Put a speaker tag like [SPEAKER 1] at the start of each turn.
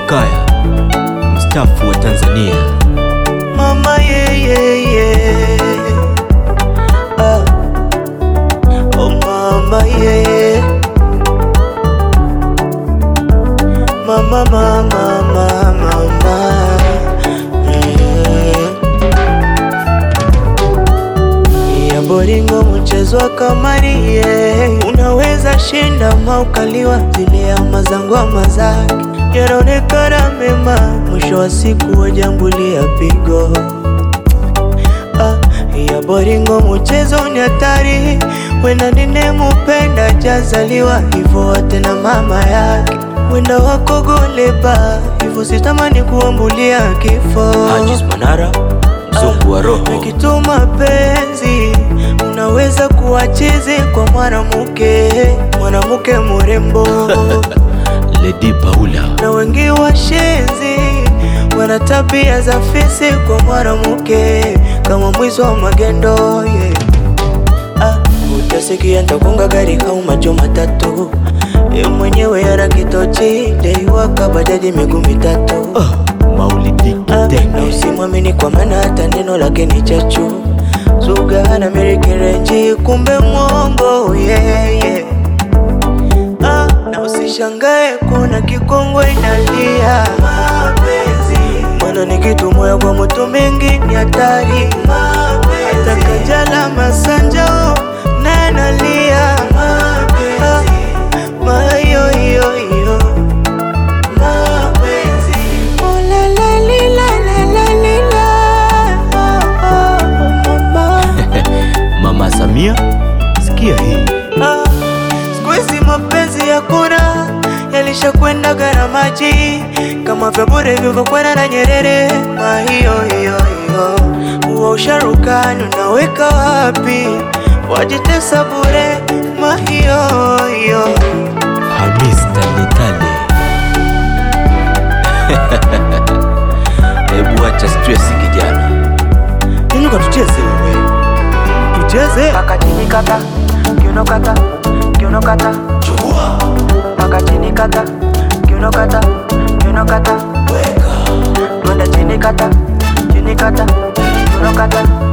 [SPEAKER 1] Jakaya mstaafu wa Tanzania.
[SPEAKER 2] Mama yeah, yeah, yeah. Ah. Oh mama yeah. Mama mama mama mama. Mm. Ya boringo mchezo wa kamari yeah. Unaweza shinda maukaliwa zile ama zangu ama zake yanaonekana mema, mwisho wa siku wajambulia pigo. Ah, ya boringo mchezo ni hatari, wenda ninemupenda jazaliwa hivyo wote na mama yake wenda wako goleba hivyo sitamani kuambulia kifo.
[SPEAKER 1] Hajis Manara mzungu wa roho.
[SPEAKER 2] Nikituma penzi unaweza kuwa chizi kwa mwanamke, mwanamke mrembo
[SPEAKER 1] Lady Paula
[SPEAKER 2] na wengi washenzi wana tabia za fisi kwa mwanamke kama mwizi wa magendo yeah. Ah, utasikia ntakunga gari kau macho matatu ye mwenyewe yara kitochi deiwaka bajaji miguu mitatu
[SPEAKER 1] oh, Maulidi
[SPEAKER 2] Ah, na
[SPEAKER 1] Kitenge
[SPEAKER 2] usimwamini kwa maana hata neno lake ni chachu Zuga na mirikirenji kumbe mwongo yeah, yeah. Ah, na usishangae kuna kikongwe inalia mapenzi Mwana ni kitu moya kwa moto mengi ni hatari Hata Kajala Masanja oh, naye analia Ah, mayo yo yo mapenzi Oh la la li la la la li la Oh oh oh mama
[SPEAKER 1] Mama Samia, sikia hii
[SPEAKER 2] Ah, siku hizi mapenzi hakuna, yalishakwenda gharamaji kama vya bure vilivyokwenda na Nyerere. Mahiyo hiyo hiyo, huo usharukani unaweka wapi? Wajitesa bure. Mahiyo hiyo
[SPEAKER 1] Hamis Taletale Hebu acha stress kijana.
[SPEAKER 2] inuka, tucheze wewe, tucheze
[SPEAKER 3] Paka chini kata, kiuno kata, kiuno kata,
[SPEAKER 2] chukua
[SPEAKER 3] paka chini kata, kiuno kata, kiuno kata,
[SPEAKER 2] weka
[SPEAKER 3] twende chini kata, chini kata, kiuno kata,